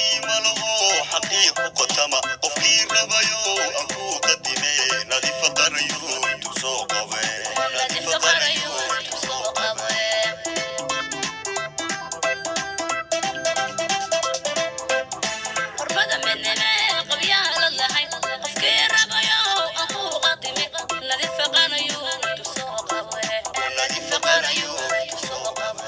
qiimo laho xaqiiq ku qotama qofkii rabayo aan ku qadime nadifa qarayo intuu soo qabe nadifa qarayo intuu soo qabe qurbada midnime qabyaha la lahay qofkii rabayo aan ku qadime nadifa qanayo intuu soo qabe nadifa qarayo intuu soo qabe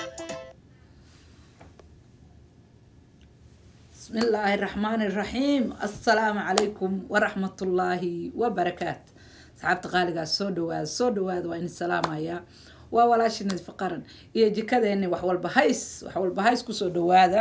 بسم الله الرحمن الرحيم السلام عليكم ورحمة الله وبركاته صحابت قالقا سو دواad soo dhawaad waa in salaamaya waa walaashina faqaran iyo jikadeeni wax walba hays wax walba hays kusoo dhawaada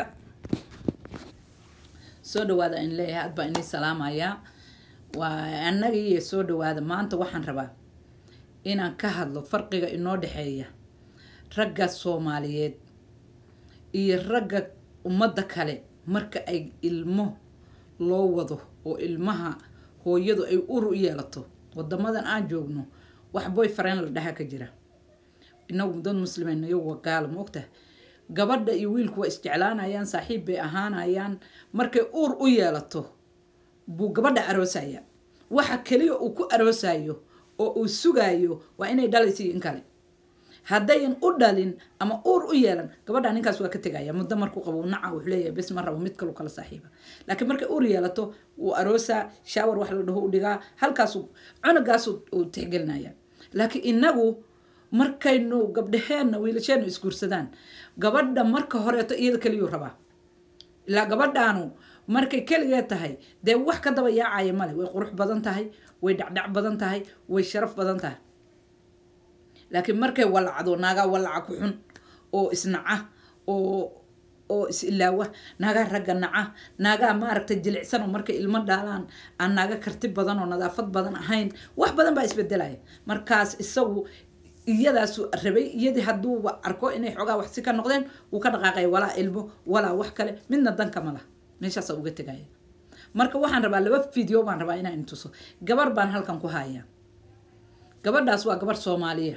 soo dhawaada in leeyahay ad baa ini salaamaya waa annaga iyo soo dhawaada maanta waxaan rabaa inaan ka hadlo farqiga inoo dhexeeya ragga soomaaliyeed iyo ragga ummadda kale marka ay ilmo loo wado oo ilmaha hooyadu ay ur u yeelato wadamadan aan joogno wax boyfriend la dhaha ka jira inagu dad muslimeyn iyagu waa gaalo ma ogtahay gabadha iyo wiilku waa isjeclaanayaan saaxiib bay ahaanayaan markay uur u yeelato buu gabadha aroosaya waxa keliya uu ku aroosayo oo uu sugayo waa inay dhalaysiyo in kale haddayan u dhalin ama uur u yeelan gabadha ninkaas waa ka tegaya muddo markuu qabo uu naca wuxuu leeyahay bes ma rabo mid kalu kala saaxiiba laakiin markay uur yeelato wuu aroosaa shaawar wax la dhaho u dhigaa halkaasu cunugaasu uu tixgelinaya laakiin inagu markaynu gabdhaheenna wiilasheennu isguursadaan gabadha marka horeeto iyada keliyuu rabaa ilaa gabadhaanu markay keligee tahay dee wax ka daba yaacaya male way qurux badan tahay way dhacdhac badan tahay way sharaf badan tahay laakiin markay walacdo naagaa walaca ku xun oo isnaca oo oo is ilaawa naagaa ragga naca naagaa maaragtay jilicsan oo markay ilmo dhaalaan aan naaga karti badan oo nadaafad badan ahayn wax badan baa isbedelaya markaas isagu iyadaasu rabay iyadii hadduuba arko inay xoogaa wax si ka noqdeen wuu ka dhaqaaqaya walaa ilmo walaa wax kale midna danka ma lah meeshaasa uga tegaya marka waxaan rabaa laba video baan rabaa inaan intuso gabar baan halkan ku hayaa gabadhaas waa gabar soomaaliya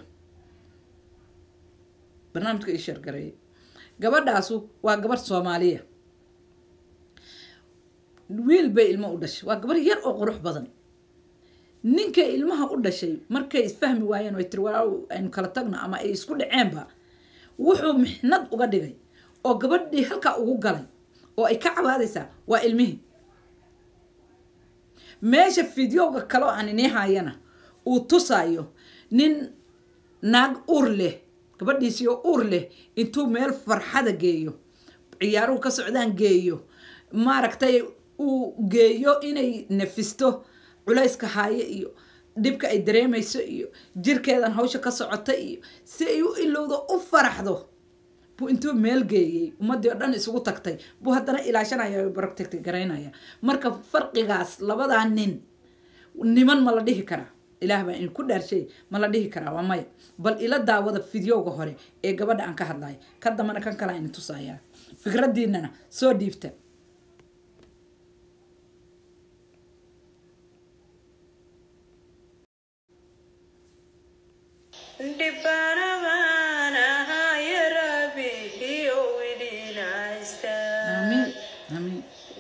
barnaamijka ii sheergareeyay gabadhaasu waa gabar soomaaliya wiil bay ilmo u dhashay waa gabar yar oo qurux badan ninkay ilmaha u dhashay markay isfahmi waayeen oo ay tiri walaaw aynu kala tagno ama ay isku dhaceenba wuxuu mixnad uga dhigay oo gabadhii halkaa ugu galay oo ay ka cabaadaysaa waa ilmihii meesha fideoga kaleo aan inii hayana uu tusaayo nin naag ur leh gabadhiisii oo uur leh intuu meel farxada geeyo ciyaaruhu ka socdaan geeyo maaragtay uu geeyo inay nafisto culayska haayo iyo dhibka ay dareemayso iyo jirkeedan hawsha ka socota iyo si ay u ilowdo u faraxdo buu intuu meel geeyey ummadii oo dhan isugu tagtay buu haddana ilaashanaya barogtagti garaynaya marka farqigaas labadaa nin niman ma la dhihi karaa ilaah baa in ku dhaarshay ma la dhihi karaa waa maya bal ila daawada fideoga hore ee gabadha aan ka hadlayo ka dambana kan kale ayna tusayaa fikradiinana soo dhiibta amiin amiin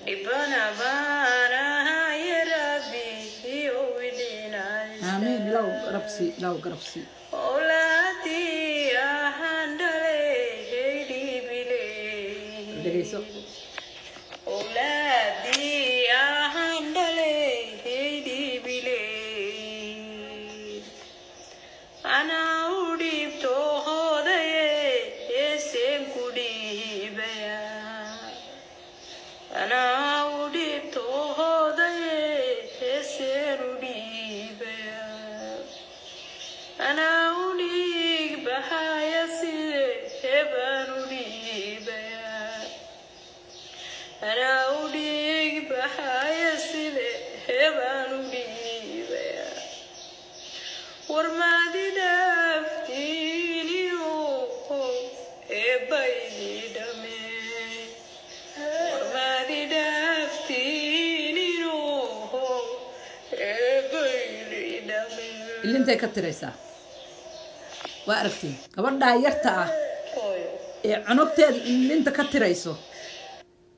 amiin ilaw garabsi ilaw garabsi dhegeyso ilintay ka tiraysaa waa aragtiin gabadhaa yarta ah ee cunugteeda ilinta ka tirayso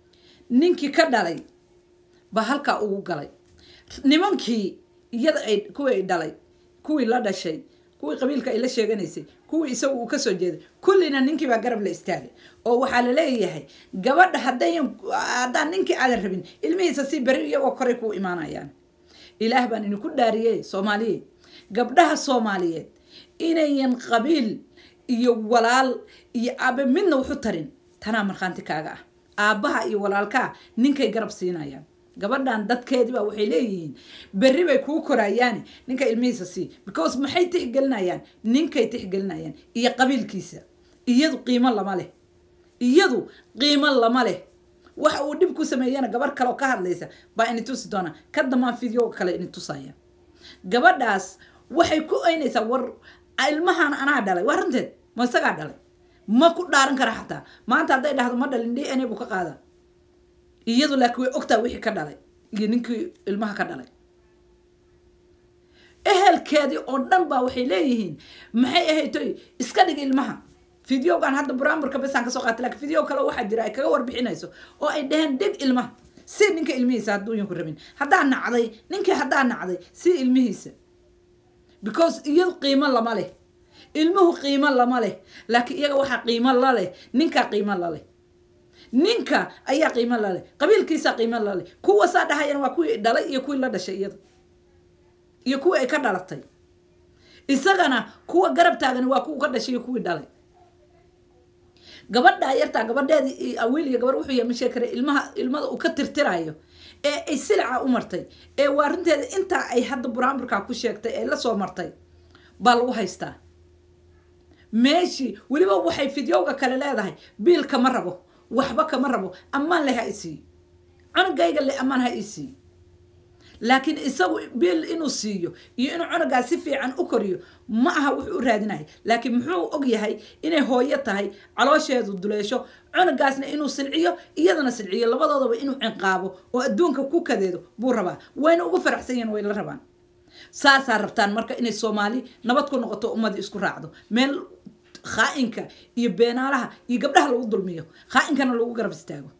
ninkii ka dhalay baa halkaa ugu galay nimankii iyada ay kuwii ay dhalay kuwii la dhashay kuwii qabiilka ay la sheeganaysay kuwii isagu uu kasoo jeeday kullina ninkii baa garab la istaagay oo waxaa la leeyahay gabadha haddayan haddaan ninkii aadan rabin ilmihiisa si beri iyagoo koray kuu imaanayaan ilaah baan idinku dhaariyey soomaaliyeed gabdhaha soomaaliyeed inayan qabiil iyo walaal iyo aabe midna waxu tarin tanaa markhaanti kaaga ah aabbaha iyo walaalkaa ninkay garab siinayaan gabadhan dadkeediba waxay leeyihiin berri bay kuu korayaani ninka ilmihiisa sii because maxay tixgelinayaan ninkay tixgelinayaan iyo qabiilkiisa iyadu qiimo lama leh iyadu qiimo lama leh waxa uu dhib ku sameeyana gabar kaleoo ka hadlaysa baa ini tusi doona ka damaan video kale ini tusaya gabadhaas waxay ku oynaysaa war ilmahan anaa dhalay waa runteed ma isagaa dhalay ma ku dhaaran kara xataa maanta hadday dhahdo ma dhalin d n a buu ka qaada iyadu laakiin way ogtaa wixii ka dhalay iyo ninkii ilmaha ka dhalay ehelkeedii oo dhan baa waxay leeyihiin maxay ahaytoy iska dhig ilmaha videogan hadda buraamurka besaan kasoo qaatay lakin video kale waxaa jira ay kaga warbixinayso oo ay dhaheen dhig ilmaha si ninka ilmihiisa hadduu yanku rabin haddaa nacday ninkii haddaa nacday si ilmihiisa because iyadu qiimo lama leh ilmuhu qiimo lama leh laakiin iyaga waxaa qiimo laleh ninkaa qiimo laleh ninka ayaa qiimo laleh qabiilkiisaa qiimo laleh kuwa saa dhahayana waa kuwii dhalay iyo kuwii la dhashay iyada iyo kuwii ay ka dhalatay isagana kuwa garab taagani waa kuwa ka dhashay iyo kuwii dhalay gabadhaa yartaa gabadheedii awiil iyo gabar wuxuu yahay ma sheegi kara ilmaha ilmada uu ka tirtirayo ee ay silica u martay ee waa runteeda intaa ay hadda buraamburkaa ku sheegtay ee lasoo martay baa lagu haystaa meeshii weliba waxay fidyowga kale leedahay biil kama rabo waxba kama rabo ammaan le ha isii cunugayga le ammaan ha isii laakiin isagu biil inuu siiyo iyo inuu cunugaa si fiican u koriyo ma aha wuxuu u raadinaya laakiin muxuu og yahay inay hooyo tahay caloosheedu duleesho cunugaasna inuu silciyo iyadana silciyo labadoodaba inuu cinqaabo oo adduunka ku kadeedo buu rabaa wayna ugu faraxsan yihiin way la rabaan saasaa rabtaan marka inay soomaali nabad ku noqoto ummadii isku raacdo meel khaa-inka iyo beenaalaha iyo gabdhaha lagu dulmiyo khaa-inkana lagu garab istaago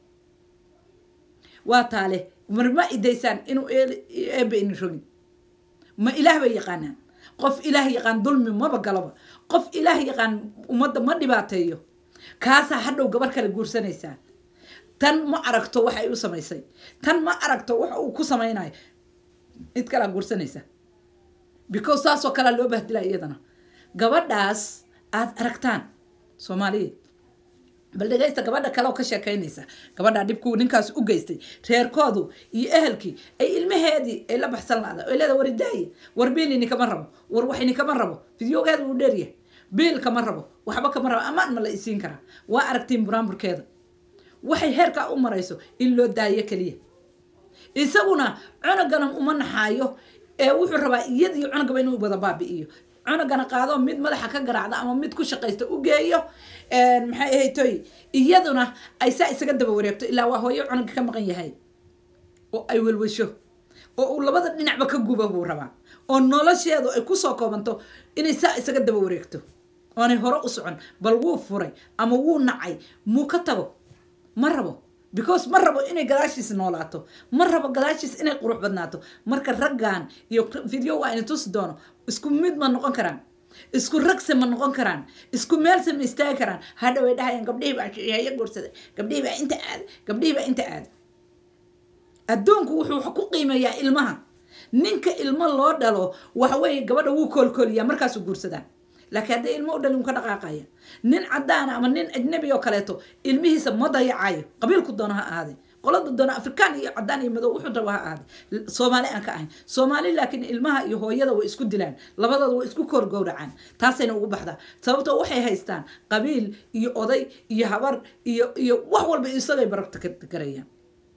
waa taale marma idaysaan inuu eebe ini rogin ma ilaah bay yaqaanaan qof ilaah yaqaan dulmi maba galoba qof ilaah yaqaan ummadda ma dhibaateeyo kaasaa hadhow gabar kale guursanaysaa tan ma aragto waxa ay u samaysay tan ma aragto waxa uu ku samaynayo mid kalaa guursanaysa because saasoo kalea loo bahdilaa iyadana gabadhaas aada aragtaan soomaaliyeed bal dhegaysta gabadha kale oo ka sheekaynaysa gabadhaa dhibkuu ninkaas u geystay reerkoodu iyo ehelkii ay ilmaheedii ay la baxsan laada ay leeda war idaaye war biil inikama rabo war wax inikama rabo fideogeeda wuu dheeryahay biil kama rabo waxba kama rabo amaan ma la isiin karaa waa aragtiin buraamburkeeda waxay heerkaa u marayso in loo daayo keliya isaguna cunugana uma naxaayo ee wuxuu rabaa iyadiyo cunugaba inuu wada baabi'iyo cunugana qaado mid madaxa ka garaacda ama mid ku shaqaysta u geeyo maxay ahaytoy iyaduna ay saa isaga daba wareegto ilaa waa hooyo cunuga ka maqan yahay oo ay welwasho oo uu labada dhinacba ka guba buu rabaa oo nolosheedu ay kusoo koobanto inay saa isaga daba wareegto oonay hore u socon bal wuu furay ama wuu nacay muu ka tago ma rabo because ma rabo inay gadaashiis noolaato ma rabo gadaashiis inay qurux badnaato marka raggan iyo video waa ina tusi doono isku mid ma noqon karaan isku ragse ma noqon karaan isku meelse ma istaagi karaan hadha way dhahayaan gabdhihii baa haya guursaday gabdhihii baa inta aada gabdhihii baa inta aada adduunku wuxuu ku qiimeeyaa ilmaha ninka ilmo loo dhalo waxa weeye gabadha wuu koolkooliyaa markaasuu guursadaa laakiin hadday ilmo u dhalin ka dhaqaaqaya nin cadaan ama nin ajnabi oo kaleeto ilmihiisa ma dayacayo qabiilku doono ha ahaade qolada doono afrikaan iyo cadaan iyo madow wuxuu rabo ha ahaade soomaali aan ka ahayn soomaali laakiin ilmaha iyo hooyada way isku dilaan labadooda way isku koorgowracaan taasayna ugu baxdaa sababtoo waxay haystaan qabiil iyo oday iyo habar iyo iyo wax walba isagay barabta ka garayaan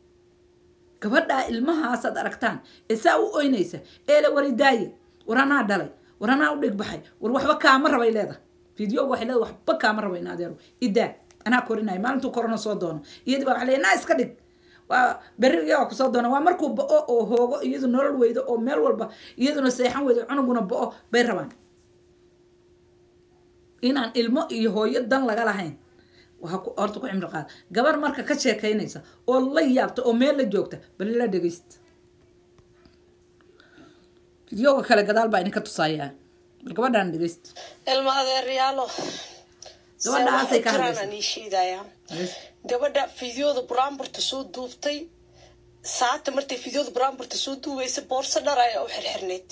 gabadhaa ilmahaasaad aragtaan ee saa u oynaysa eele waridaaye war anaa dhalay war anaa u dhig baxay war waxba kaama rabay leeda video waxay leeda waxba kaama raba in adeero idaa anaa korinaya maalintuu korona soo doono iyadi baa waxa leeya naa iska dhig waa berri iyagaa kusoo doona waa markuu ba-o oo hoogo iyadu nolol weydo oo meel walba iyaduna seexan weydo cunuguna ba-o bay rabaan inaan ilmo iyo hooyo dan laga lahayn waxa ku- horta ku cimri qaada gabar marka ka sheekaynaysa oo la yaabta oo meel la joogta bal la dhegeysta fideoga kale gadaal baa idinka tusayaa bal gabadhaan dhegeysta ilma adeeryaalo Gabadhaasay ka hadlaysaa. hadlaysaa ii sheedayaa dhegeysta gabadha fideoda buraanburta soo duubtay saata martay fideoda buraanburta soo duubaysa boorso dhar ayaa u xirxirneyd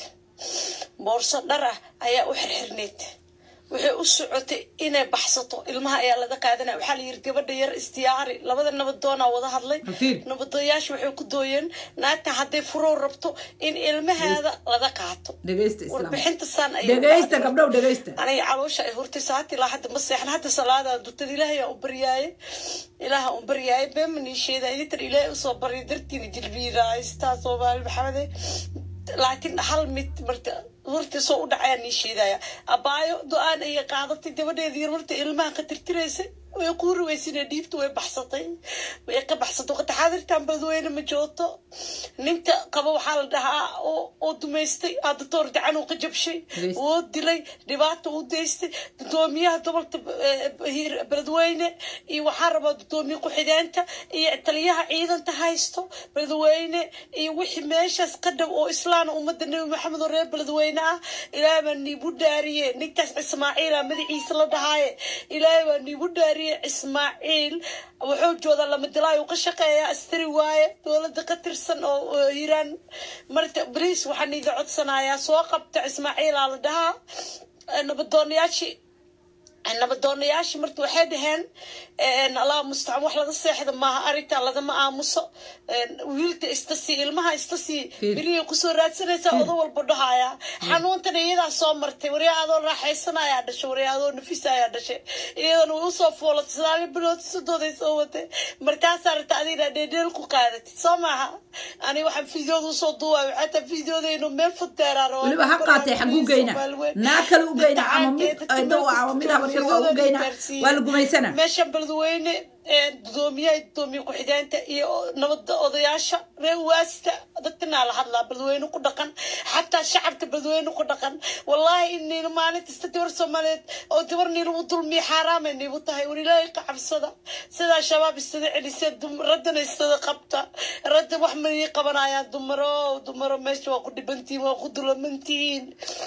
boorso dhar ah ayaa u xirxirneyd waxay u socotay inay baxsato ilmaha ayaa laga qaadanaya waxaa la yiri gabadha yar isdiyaari labada nabadoonaa wada hadlay Hafiir. nabadooyaasha waxay ku dooyeen naagta hadday furow rabto in ilmaheeda laga qaato dhegeysta islaam warbixinta saan ayay dhegeysta dhacday. gabdhow dhegeysta aniga caloosha ay hurtay saati ilaa hadda ma seexan hadda salaada dutad ilaahay aan u baryaaye ilaaha u baryaaye beema nii sheeda idintan ilaahay usoo barya dartiina jilbiira haystaa soomaali maxamede laakiin hal mid marta horta soo u dhacaya nii sheedaya abaayo do-aan ayay qaadatay gabadheedii yar marta ilmaha ka tirtiraysay way quuri weysine dhiibta way baxsatay way ka baxsatay waqti xaadirtan badweyne ma joogto ninka qaba waxaa la dhahaa oo oo dumaystay hadda toor gacan uu ka jabshay Dhegeysta. oo dilay dhibaata u daystay gudoomiyaha gobolka eh, hiir- beledweyne iyo waxaa rabaa gudoomiye ku-xigeenta iyo taliyaha ciidanta haysto beledweyne iyo wixii meeshaas ka dhow oo islaana ummadda nebi maxamed oo reer beledweyne ah ilaahay baa niigu dhaariye ninkaas ismaaciila magaciisa la dhahaaye ilaahay baa niigu dhaariye ismaaciil wuxuu joodaa lama dilaayo ka shaqeeya astari waaye dowladda ka tirsan oo oo hiiraan marka bariis waxaan iga codsanayaa soo qabta ismaaciilaa la dhahaa Eh, nabadoonayaashii nabadoonayaashii marka waxay dhaheen een, allah mustacaan wax laga seexda maaha arrinta lagama aamuso een, wiilka istasi ilmaha istasi Fiir. beriya kusoo raadsanaysa odo walba dhahaya xanuuntan iyadaa soo martay waryaa adoo raaxaysanayaa dhashay waryaa adoo nafisa ayaa dhashay iyadan way usoo foolatay sagaali bilood sodooday soo watay markaasaa rabta adina dheedheel ku qaadatid soo maaha ani waxaan fideoda usoo duubayo xataa fideodaynu meel fudeeraan weliba ha qaatee xaguu geyna naa kale u geyna ama mid aydo ama mid habar yar waa u geyna waa la gumaysana meeshan beledweyne ee, gudoomiyaha gudoomiye ku-xigeenta iyo nabada odayaasha reer waasta dadkanaa la hadlaa beledweyne ku dhaqan xataa shacabka beledweyne ku dhaqan wallahi inayna maalin kasta gabar soomaaliyeed oo gabar niilagu dulmiya xaaraamay niigu tahay war ilaahay ka cabsada sidaa shabaab istada celisee dum- raddana istada qabta radda wax may qabanayaan dumaro dumaro meesha waa ku dhibantihiin waa ku dulamantihiin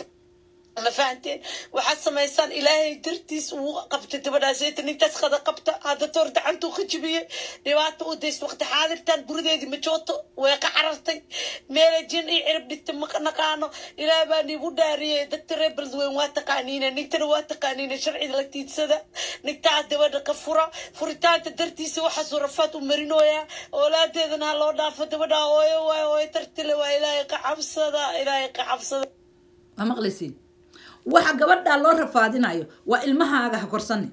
ma fahanteen waxaad samaysaan ilaahay dartiis uu qabtay gabadhaas eeta ninkaas qada qabta hadda toor gacantuu ka jibiyey dhibaato u daysta waqti xaadirtan gurideedii ma joogto way ka carartay meela jin iyo cirib dhigta ma naqaano ilaahay baa niigu dhaariyey dadka reer beledweyn waa taqaaniina ninkana waa taqaaniina sharciga la tiidsada ninkaas gabadha ka fura furitaanta dartiisa waxaasuu rafaad u marinooyaa oolaadeedana ha loo dhaafo gabadha hooyo waay hooyo tartile waa ilaahay ka cabsada ilaahay ka cabsada waa maqlaysiin waxa gabadhaa loo rafaadinayo waa ilmahaaga ha korsani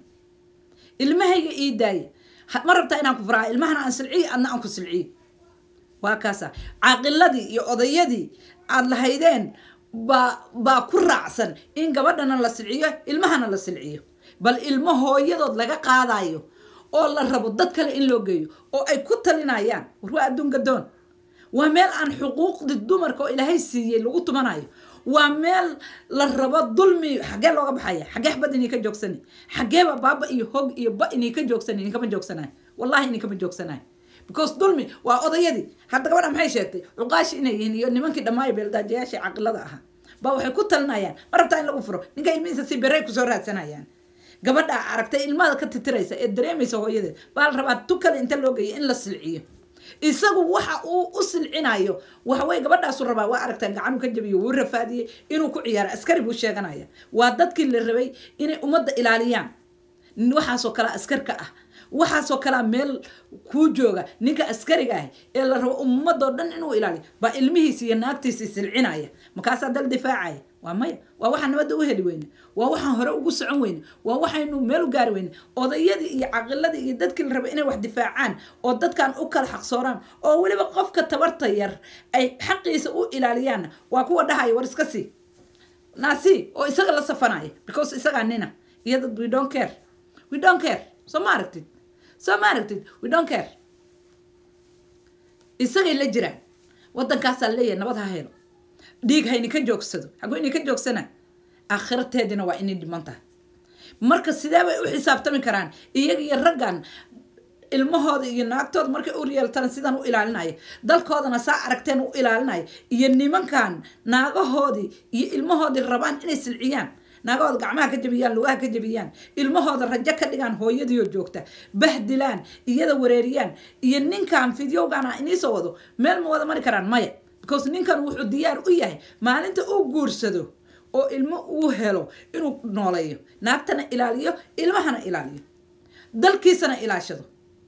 ilmahayga ii daaya Ha- ma rabtaa inaan ku faraa ilmahana aan silciyo adna aan ku silciyo waa kaasa caaqiladii iyo odayadii aad lahaydeen baa baa ku raacsan in gabadhana la silciyo ilmahana la silciyo bal ilmo hooyadood laga qaadayo oo la rabo dad kale in loo geeyo oo ay ku talinayaan war waa adduun gadoon waa meel aan xuquuqdi dumarka oo ilaahay siiyey lagu tumanayo waa meel la rabo dulmi xaggee looga baxaya xaggee xabad inay ka joogsani xaggeeba baaba iyo hog iyo ba inay ka joogsani idinkama joogsanayo wallahi idinkama joogsanayo because dulmi waa odayadii hadda gabadha maxay sheegtay cuqaashi inay yihiin iyo nimankii dhammaayo beeldaajayaashii caqilada ahaa ba waxay ku talinayaan ma rabtaa in lagu furo ninka ilmihiisa si berey kusoo raadsanayaan gabadha aragtay ilmada ka titiraysa ee dareemaysa hooyadeed baa la rabaa tu kale inta loo geeyo in la silciyo isagu waxa uu u silcinayo waxaweye gabadhaasu rabaa waa aragtaa gacanuu ka jabiyo wuu rafaadiyey inuu ku ciyaaro askari buu sheeganaya waa dadkii la rabay inay ummadda ilaaliyaan waxaasoo kale askarka ah waxaasoo kalea meel kuu jooga ninka askariga ah ee la rabo ummadoo dhan inuu ilaaliyo baa ilmihiisi iyo naagtiisi silcinaya markaasaa dal difaacaya waa maya waa waxaan nabadda u heli weyne waa waxaan hore ugu socon weyne waa waxaynu meel u gaari weyne odayadii iyo caqiladii iyo dadkii la raba inay wax difaacaan oo dadkan u kala xaqsooraan oo weliba qofka tabarta yar ay xaqiisa u ilaaliyaan waa kuwa dhahaya war iska sii naasi oo isaga la safanaya because isagaa nina iyada we don't care we don't care soo ma aragtid soo ma aragtid we don't care isagay la jiraan wadankaasaa leeyahay nabad ha helo dhiig hayni ka joogsado xaguu inay ka joogsana aakhirateedina waa inay dhiman tahay marka sidee bay u xisaabtami karaan iyaga iyo raggan ilmahooda iyo naagtooda markay u yeeltana sidan u ilaalinaya dalkoodana saa aragteen u ilaalinaya iyo nimankan naagahoodii iyo ilmahoodii rabaan inay silciyaan naagahooda gacmaha ka jabiyaan lugaha ka jabiyaan ilmahooda rajo ka dhigaan hooyadiioo joogta bahdilaan iyada wareeriyaan iyo ninkan fidyowgana iniisoo wado meel ma wada mari karaan maya because ninkan wuxuu diyaar u yahay maalinta uu guursado oo ilmo uu helo inuu nooleeyo naagtana ilaaliyo ilmahana ilaaliyo dalkiisana ilaashado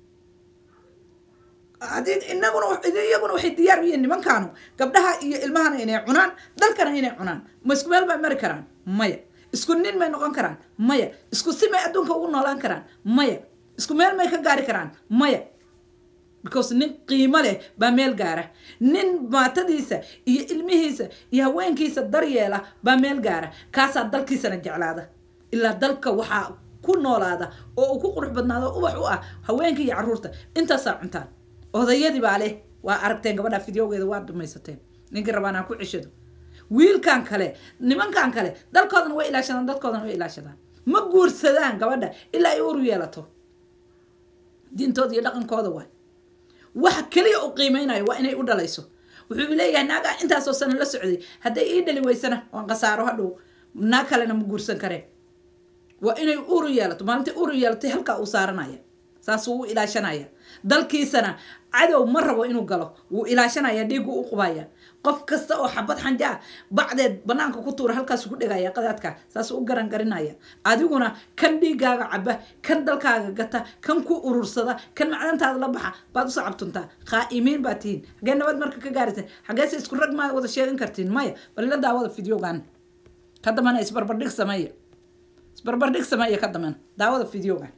hadii inaguna iyaguna waxay diyaar u yihiin nimankaanu gabdhaha iyo ilmahana inay cunaan dalkana inay cunaan ma isku meel bay mari karaan maya isku nin may noqon karaan maya isku si may adduunka ugu noolaan karaan maya isku meel may ka gaari karaan maya because nin qiimo leh baa meel gaara nin maatadiisa iyo ilmihiisa iyo haweenkiisa daryeela baa meel gaara kaasaa dalkiisana jeclaada ilaa dalka waxaa ku noolaada oo uu ku qurux badnaado ubax u ah haweenka iyo caruurta intaasaa cuntaan odayadii baa leh waa aragteen gabadha fidyowgeeda waa dumaysateen ninkii rabaan ha ku ceshado wiilkan kale nimankan kale dalkoodana way ilaashadaan dadkoodana way ilaashadaan ma guursadaan gabadha ilaa ay uru yeelato diintooda iyo dhaqankooda waay waxa keliya u qiimeynayo waa inay u dhalayso wuxuu leeyahay naagaa intaasoo sano la socday hadday ii dhali weysana waan khasaaro hadhow naag kalena ma guursan kareen waa inay uru yeelato maalintai uru yeelatay halkaa uu saaranaya saasuu u ilaashanaya dalkiisana cadow ma rabo inuu galo wuu ilaashanaya dhiigu u qubaya qof kasta oo xabad xanjaa bacdeed banaanka ku tuura halkaasu ku dhegaya qadaadka saasuu u garan garinaya adiguna kan dhiigaaga caba kan dalkaaga gata kan ku urursada kan macdantaada la baxa baad usoo cabtuntaa qaa'imiin baad tihiin xagee nabad marka ka gaaraysan xageese isku rag maa wada sheegan kartiin maya bal ila daawada fideogan ka dambana isbarbardhig sameeya isbarbardhig sameeya ka dambana daawada fideogan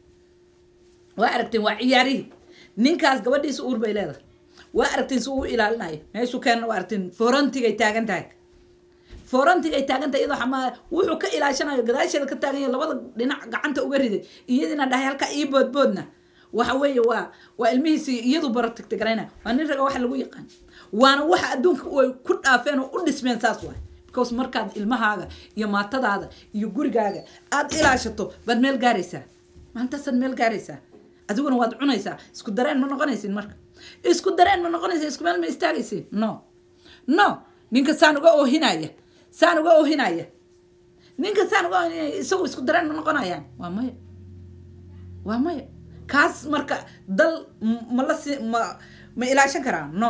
waa aragteen waa ciyaarihii ninkaas gabadhiisa uur bay leedahay waa aragtiin si uu ilaalinayo meeshuu keenna waa aragtiin forantigay taagan tahay forantigay taagan tahay iyadoo xamaa wuxuu ka ilaashanayo gadaasheeda ka taagan yahay labada dhinac gacanta uga riday iyadiina dhahay halka ii boodboodna waxa weeye waa waa ilmihiisi iyadu baratigtigarayna waa nin raga waxa lagu yaqaan waana waxa adduunka ay ku dhaafeen oo u dhismeen saas waay because markaad ilmahaaga iyo maatadaada iyo gurigaaga aad ilaashato baad meel gaaraysaa maalintaasaad meel gaaraysaa adiguna waad cunaysaa isku dareen ma noqonaysin marka isku dareen ma noqonaysa isku meel ma istaagaysin no no ninka saan uga oohinaya saan uga oohinaya ninka saan uga oohinaya isagu isku dareen ma noqonayaan waa maya waa maya kaas marka dal ma la si ma ma ilaashan karaa no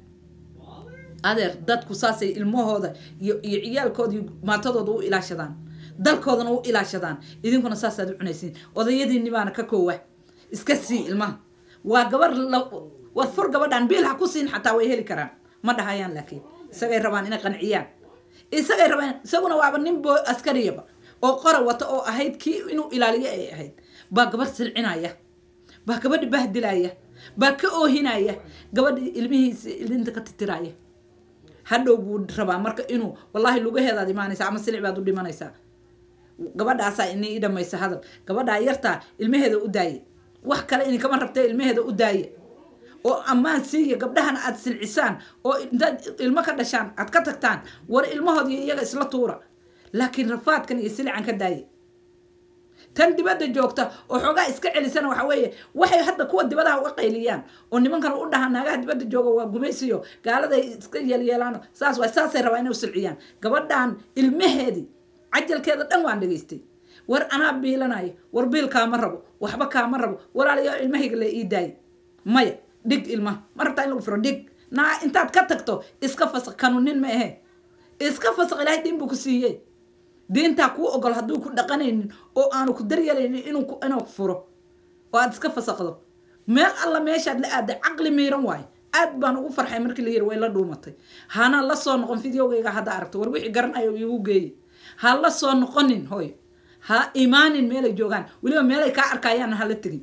adeer dadku saasay ilmahooda iyo iyo ciyaalkooda iyo maatadooda u ilaashadaan dalkoodana u ilaashadaan idinkuna saasaad u cunaysiin odayadiinni baana ka koowa iska sii ilmaha waa gabar war fur gabadhan biil ha ku siin xataa way heli karaan ma dhahayaan laakiin isagay rabaan inay qanciyaan isagay rabaan isaguna waaba nin bo askariyaba oo qora wata oo ahayd kii inuu ilaaliyo ay ahayd baa gabar silcinaya baa gabadhi bahdilaya baa ka oohinaya gabadhi ilmihiisa ilinta ka titiraya hadhow buu rabaa marka inuu wallaahi lugaheedaad imaanaysa ama silic baad u dhimanaysaa gabadhaasaa ini i dhamaysa hadal gabadhaa yartaa ilmaheeda u daaye wax kale idinkama rabtee ilmaheeda u daaye oo ammaan siiya gabdhahana aad silcisaan oo intaad ilmo ka dhashaan aad ka tagtaan war ilmahood iyo iyaga isla tuura laakiin rafaadkan iyo silican ka daaye tan dibadda joogta oo xoogaa iska celisana waxa weeye waxay hadda kuwa dibadaha uga qayliyaan oo nimankan u dhahaan naagaha dibadda jooga waa gumaysiyo gaaladay iska yeelyeelaan saas waay saasay rabaa inay u silciyaan gabadhan ilmaheedii cajalkeeda dhan waan dhegaystay war anaa biilanayo war biil kaama rabo waxba kaama rabo walaalayo ilmahayga la ii daayo maya dhig ilmaha ma rabtaa in lagu furo dhig naa intaad ka tagto iska fasaq kanu nin ma ahe iska fasaq ilaahay diin buu ku siiyey diintaa kuu ogol hadduu ku dhaqanaynin oo aanu ku daryeelaynin inuu inuu furo oo aad iska fasaqdo meel alla meeshaad la aaday caqli miiran waayo aad baan ugu farxay markii la yiri way la dhuumatay hana la soo noqon fideogayga hadda aragto war wixii garanayo igu geeye ha la soo noqonin hooy ha imaanin meelay joogaan weliba meelay kaa arkayaan hala tegin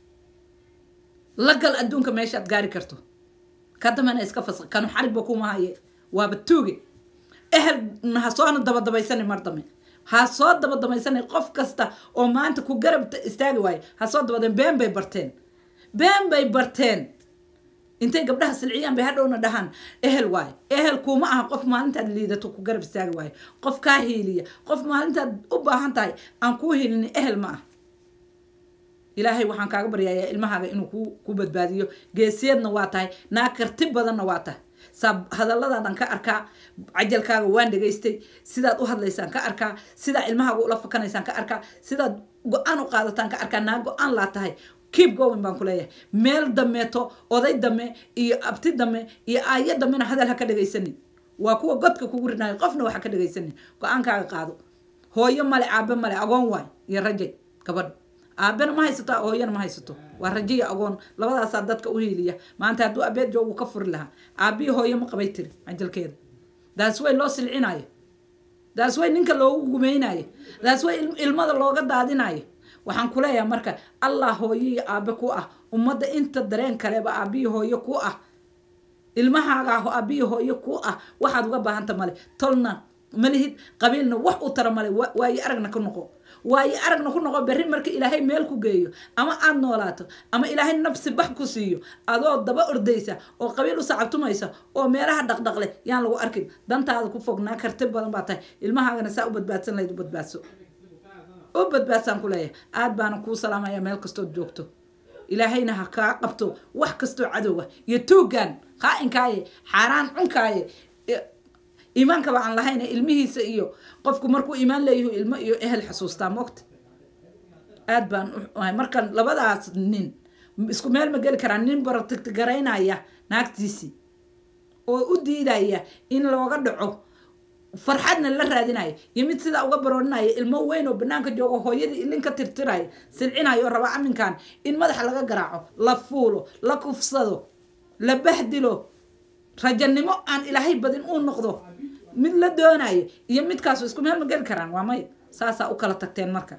la gal adduunka meeshaad gaari karto ka dambena iska fasaq kanu xarigba kuma haye waaba tuuge ehelna ha soona dabadabaysani mar dambe ha soo dabadabaysani qof kasta oo maanta ku garab istaagi waayo ha soo dabadeen been bay barteen been bay barteen intay gabdhaha silciyaan bay hadhowna dhahaan ehel waayo ehel kuuma aha qof maalintaad liidato ku garab istaagi waayo qof kaa hiiliya qof maalintaad u baahan tahay aan kuu hiilin ehel ma ah ilaahay waxaan kaaga baryayaa ilmahaaga inuu ku ku badbaadiyo geesiyadna waa tahay naa karti badanna waa tahay saa hadalladaadan ka arkaa cajalkaaga waan dhegaystay sidaad u hadlaysaan ka arkaa sidaa ilmahaaga ula fakanaysaan ka arkaa sidaad go-aan u qaadataan ka arkaa naa go-aan laa tahay keep going baan ku leeyahay meel dameeto oday dame iyo abti dame iyo aayo damena hadal ha ka dhegaysanin waa kuwa godka kugu rinaayo qofna wax ha ka dhegaysanin go-aankaaga qaado hooyo male aabe male agoon waay iyo rajay gabadha aabena ma haysato hooyana ma haysato waa rajo iyo agoon labadaasaa dadka u hiiliya maanta hadduu abeed joogu ka furi lahaa aabihi hooyo ma qabay tiri cajalkeeda daas way loo silcinayo daas way ninka loogu gumaynayo daas way ilmada looga daadinayo waxaan ku leeyahay marka allah hooyo iyo aabe ku ah ummadda inta dareen kaleba aabbihi hooyo ku ah ilmahaaga aabbihi hooyo ku ah waxaad uga baahanta male tolna malihid qabiilna wax u tara male waayo aragna ku noqo waayo aragna ku noqo berri marka ilaahay meel ku geeyo ama aad noolaato ama ilaahay nafsi bax ku siiyo adoo daba ordaysa oo qabiil u sacabtumaysa oo meelaha dhaqdhaqle yaan lagu arkin dantaada ku fognaa karti badan baa tahay ilmahaagana saa u badbaadsan lahayd u badbaadso u badbaadsaan ku leeyahay aad baana kuu salaamaya meel kastood joogto ilaahayna ha kaa qabto wax kastoo cadowga iyo tuugan qaa-inkaaye xaaraan cunkaaye iimaankaba aan lahayn ilmihiisa iyo qofku markuu iimaan leeyahu ilmo iyo ehel xasuustaa moogta aad baan uahay marka labadaas nin isku meel ma geli karaa nin baratigaraynaya naagtiisii oo u diidaya in looga dhaco farxadna la raadinayo iyo mid sidaa uga baroorinaya ilmo weyn oo banaanka joogo hooyadii ilinka tirtirayo silcinayo oo raba aminkan in madaxa laga garaaco la fuulo la kufsado la bahdilo rajanimo aan ilaahay badin uu noqdo mid la doonayo iyo midkaasu isku meel ma geli karaan waa may saasaa u kala tagteen marka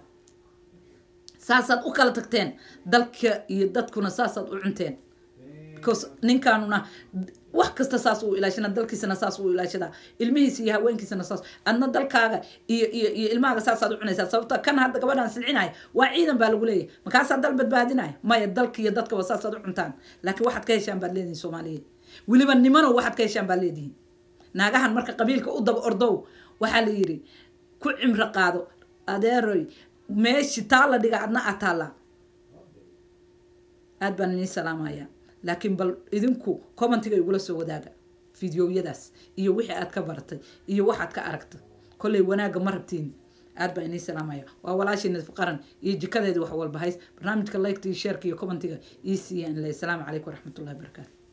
saasaad u kala tagteen dalka iyo dadkuna saasaad u cunteen because ninkaanuna wax kasta saas uu ilaashana dalkiisana saas uu ilaashadaa ilmihiisa iyo haweenkiisana saas adna dalkaaga iyo iyo iyo ilmahaaga saasaad u cunaysaa sababta kan hadda gabadhaan silcinaya waa ciidan baa lagu leeyahy markaasaa dal badbaadinaya maya dalka iyo dadkaba saasaad u cuntaan laakiin waxaad ka heshaan baad leedihin soomaaliyeed weliba nimano waxaad ka heshaan baad leedihin naagahan marka qabiilka u daba ordow waxaa la yidhi ku cimro qaado adeeroy meeshi taa la dhiga adna a taallaa aad baan inii salaamaya laakiin bal idinku commentiga igula soo wadaaga fideoyadaas iyo wixii aad ka baratay iyo waxaad ka aragta kolley wanaagga ma rabtiin aad baa inii salaamaya waa walaashii nadif qaran iyo jikadeedii wax walba hays barnaamijka liketa iyo sheerka iyo commentiga ii siiya in le asalaamu calaykum waraxmatullahi wabarakaatu